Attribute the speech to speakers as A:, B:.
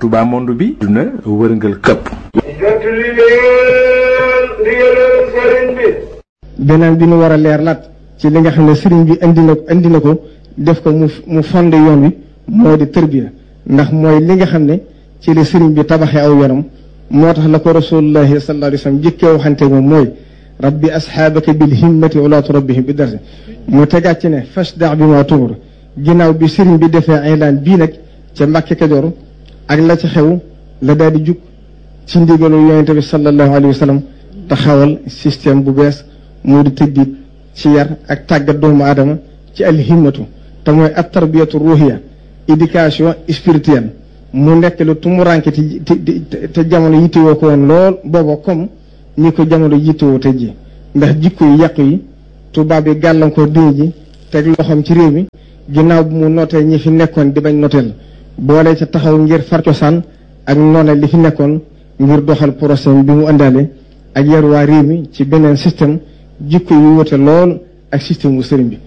A: Touba monde bi duna wërngal këpp
B: jot li leen ndigalal sëriñ bi
C: beneen bi nu war a leer laat ci li nga xam ne sëriñ bi indi na indi na ko def ko mu mu fondé yoon wi moo di tërbiya ndax mooy li nga xam ne ci la sëriñ bi tabaxee aw yoonam moo tax la ko rasulullahi sallallahu alayhi wa sallam jëkkee waxante moom mooy rabbi asxaabaka bil himmati wala turabbihim bi darsi mu tegaat ci ne fasda bi ma tumur ginnaaw bi sëriñ bi defee aylaan bii nag ca Mbàkke Kajoor ak la ci xew la daal di jug ci ndigalu yonente bi sallallahu alayhi wa sallam taxawal système bu bees moo di tëddiit ci yar ak tàggat doomu aadama ci alhimmatu te mooy at tarbiyatu ruhiya éducation spirituelle mu nekk lu tumuranke te te jamono yittewoo ko woon lool booba comme ñi ko jamono yittewoo te ji ndax jikko yu yàqu yi tubaab yi gàllankoor diine ji teg loxoom ci réew mi ginnaaw bu mu notee ñi fi nekkoon di bañ noteel boole ca taxaw ngir far cosaan ak noone li fi nekkoon ngir doxal procès bi mu àndaale ak yar waa réew mi ci beneen système jikko yu wute lool ak système bu sëriñ bi